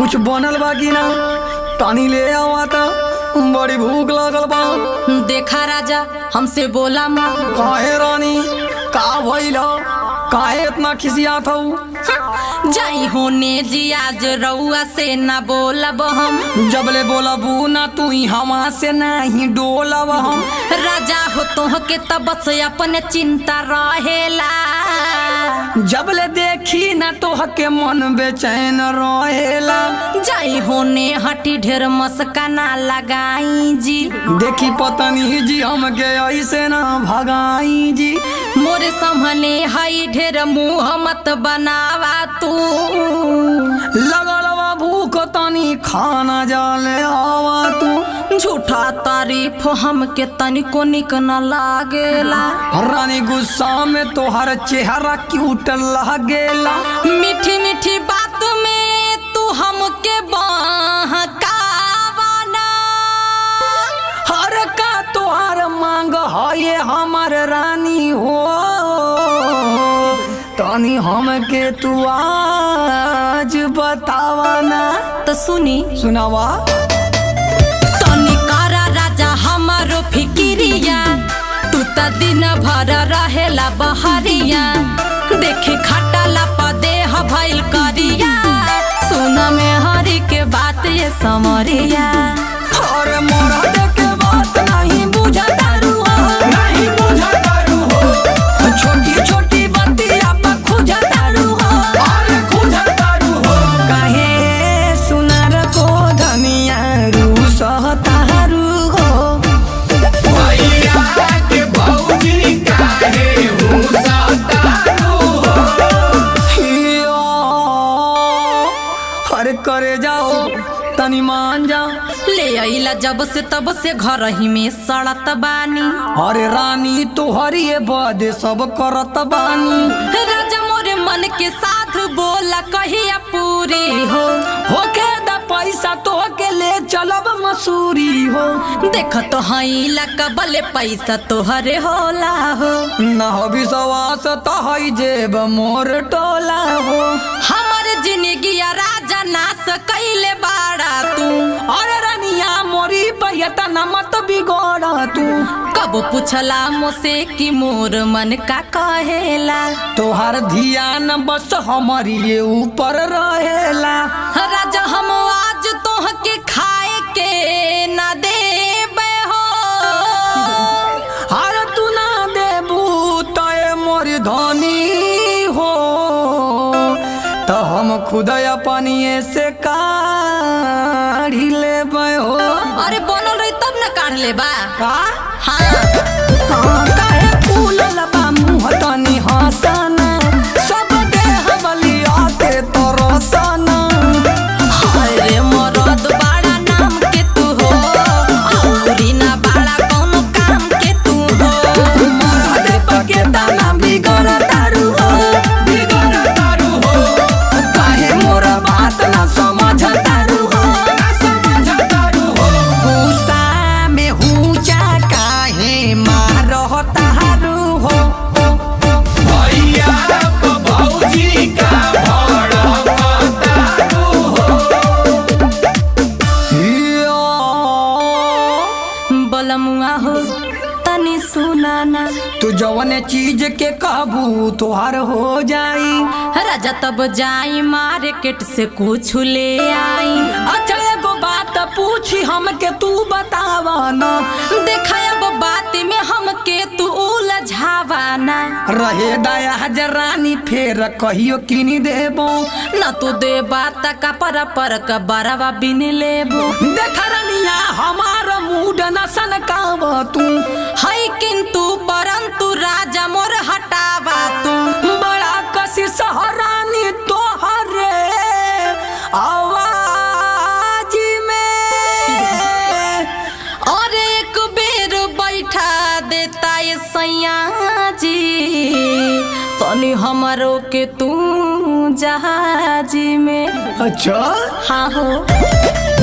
कुछ बनल बा कि ना पानी ले आवा था बड़ी भूख लागल बा देखा राजा हमसे बोला माँ काहे रानी का भइल काहे इतना खिसियात हऊ जाई होने जी आज रउआ से ना बोलब हम जबले बोलबू ना तू ही हवा से नहीं डोलब हम राजा हो तोह के तब से अपने चिंता रहेला जबले देखी ना तोह के मन बेचैन रहेला जाई होने हटी ढेर मस्का ना लगाई जी देखी पतनी जी हमके ऐसे ना भगाई जी मोरे समने हई ढेर मुंह मत बनावा तू लगल बा भूख तनी खाना जाले आवा तू झूठा तारीफ हमके तनिको निक न लागेला रानी गुस्सा में तोहर चेहरा क्यूट लागेला मीठी मीठी बात में तू हमके बहकावाना हर का तोहर मांग है ये हमर रानी हो तनी हमके तू आज बतावा ना तो सुनी सुनावा तनी करा राजा हमारो फिकिरिया तू त दिन भर रहेला बहरिया देखी खटाला पदेह भइल करिया सुन में हरी के बात ये समरिया और मरद के बात नहीं बुझतारू नहीं बुझतारू हो छोटी छोटी बतिया पर खुजतारू हो अरे खुजतारू हो काहे सुनार को धनिया रू सहतारू हो भैया के भौजी काहे हुसतारू हो हियो, अरे करे जाओ तनी मान जा ले आइला जब से तब से घर ही में सड़त बानी अरे रानी तोहरी बद सब करत बानी राजा मोरे मन के साथ बोला कहिया पूरी हो होके द पैसा तो के ले चलब मसूरी हो देख तो हईला कबले पैसा तोहरे होला हो न हो विश्वास तो हई जेब मोर टोला हो हमर जिंदगी राजा नास कैले बाड़ा तू अरे रानिया मोरी बयता न मत बिगड़ तू कब पूछला मुझसे कि मोर मन का कहेला तोहार ध्यान बस हमारी ऊपर रहेला राजा हम आज तोह के खाए के ना देबे हो अरे तू ना देबू तय मोर धनी हो तो हम खुद अपनिए से काढ़ी लेबै हो अरे बनल रही तब ना काढ़ ले बा का हाँ हाँ, काहे फूलल बा मुँह तनी हंसना सब देह बलिया के तरसना अरे मरद बड़ा नाम के तू हो औरी ना बड़ा कौनो काम के तू हो मरद पके तना बिगड़ तारू हो बिगड़तारू हो काहे मोर बात ना समझ तारू हो ना समझतारू हो गुस्सा में हुचा काहे मारह तारू हो भैया के भौजी का भड़कतारू हो हिया। बलमुआ हो तनी सुनाना तू जवन चीज के कहबू तोहार हो जाई राजा तब जाई मार्केट से कुछ ले आई अच्छा एगो बात पूछी हमके तू बतावा ना देखा अब बात में हमके तू उलझावाना रहे दया रानी फेर कहियो किनी देबो न तू दे बात का पर पर का बरवा बिन लेबो देख रनिया हमार मूड न सनकाव तू है किंतु परंतु राजा मोर हटावा तू बड़ा कसी सहरानी तोहरे आवाज में और एक बेर बैठा देता ये सैया जी तनी हमरो के तू जहाजी में अच्छा हाँ हो